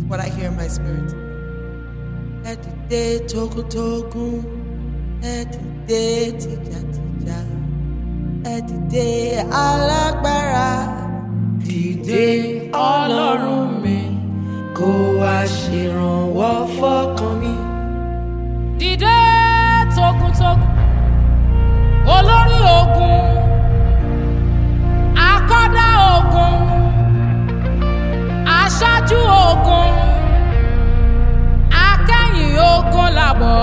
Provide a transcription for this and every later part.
what I hear in my spirit. Ẹ dìde togun-togun, ẹ dìde tìjàtìjà, ẹ dìde alágbára. Dìde ọlọ́run mi, kó wá ṣèrànwọ́ fọ́kàn mi. dìde togun-togun olórí ogun akọ́dá ogun aṣáájú ogun akẹ́yìn ogun làbọ̀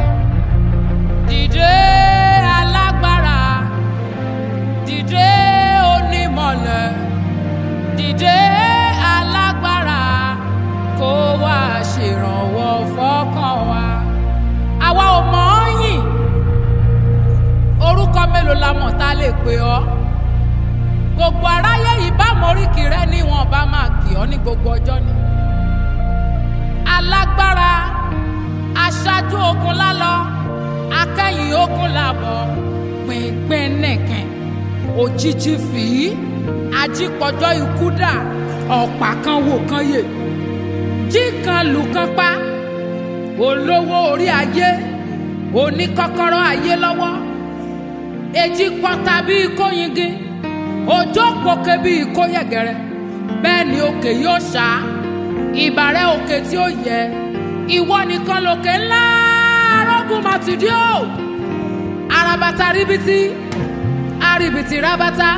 dìde alágbára dìde onímọ̀lẹ̀ dìde alágbára kó wá ṣèrànwọ́ fọ́kàn wa àwa ò mọ̀ ọ́ yìn orúkọ mélòó la mọ̀ tá a lè pè ọ́ gbogbo aráyé yìí bá moríkì rẹ ní wọn bá máa kì ọ́ ní gbogbo ọjọ́ ni alágbára aṣáájú ogun lálọ akẹ́yìn ogun làbọ̀ pínpín nìkan òjijì fìí ajípọ̀jọ́ ikú dà ọ̀pá kan wò kan yè jí kan lù kan pa olówó orí ayé oníkọ́kọ́rọ́ ayé lọ́wọ́ èjì pọ́ta bíi kóyingin òjò pòkè bíi kóyẹ̀gẹ̀rẹ̀ bẹ́ẹ̀ ni òkè yóò ṣá ìbàrẹ̀ òkè tí ó yẹ ìwọ nìkan lòkè ńlá arógùn màtìdí o arabata ríbitì arìbìtì rabata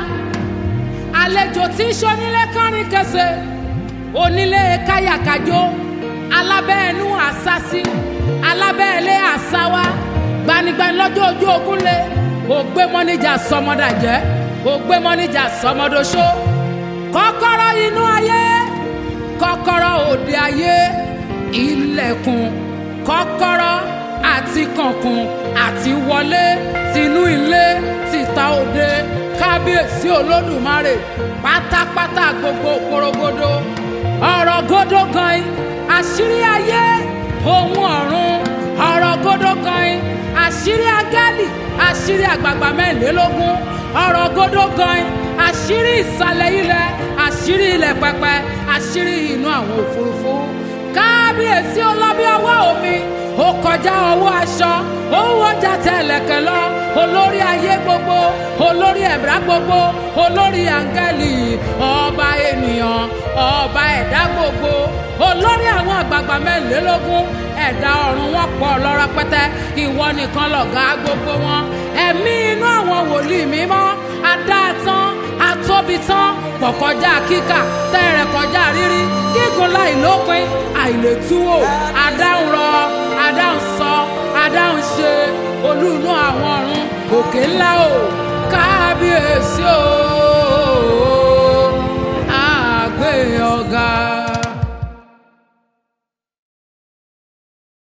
àlejò tí ń ṣonílé kánrin kẹsẹ̀ onílé káyàkájó alábẹ́ẹ̀nú àsásí alábẹ́ẹ̀lé àsáwá gbanigbani lọ́jọ́ ojú ogun lé ògbé mọ́níjà sọmọdàjẹ́ ògbé mọ́níjà sọmọdọ́ṣó kọ́kọ́rọ́ inú ayé kọ́kọ́rọ́ òde ayé ilẹ̀kùn kọ́kọ́rọ́ àti kànkùn àti wọlé tinú ilé tìta òde kábíyèsí olódùmarè pátápátá gbogbo porogodo ọ̀rọ̀ gòdó gan-an àṣírí ayé ohun ọ̀run ọ̀rọ̀ gòdó gan-an àṣírí agálì àṣírí àgbààgbà mẹ́rìnlélógún ọ̀rọ̀ gòdó gan-an àṣírí ìsàlẹ̀ ilẹ̀ àṣírí ilẹ̀ pẹpẹ àṣírí inú àwọn òfurufú kábíyèsí ọlọ́bí ọwọ́ omi ó kọjá ọwọ́ aṣọ ó wọjà tẹ̀lẹ̀kẹ̀ lọ olórí ayé gbogbo olórí ẹ̀dá gbogbo olórí áńgẹ́lì ọba ènìyàn ọba ẹ̀dá gbogbo olórí àwọn àgbààgbà mẹ́rìnlélógún ẹ̀dá ọ̀run wọn pọ̀ lọ́rọ̀ pẹ́tẹ́ ìwọ nìkan lọ̀gá gbogbo wọn ẹ̀mí inú àwọn wòlíì mímọ́ adáàtán atóbi tán pọ̀ kọjá kíkà tẹ́rẹ̀ kọjá rírí gígùn láì lópin àìlètúwò adáhùn rọ adáhùn sọ adáhùn ṣe olúùnú àwọn ọ̀run òkè ńlá o kábíyèsí o àgbẹ̀ ọ̀gá.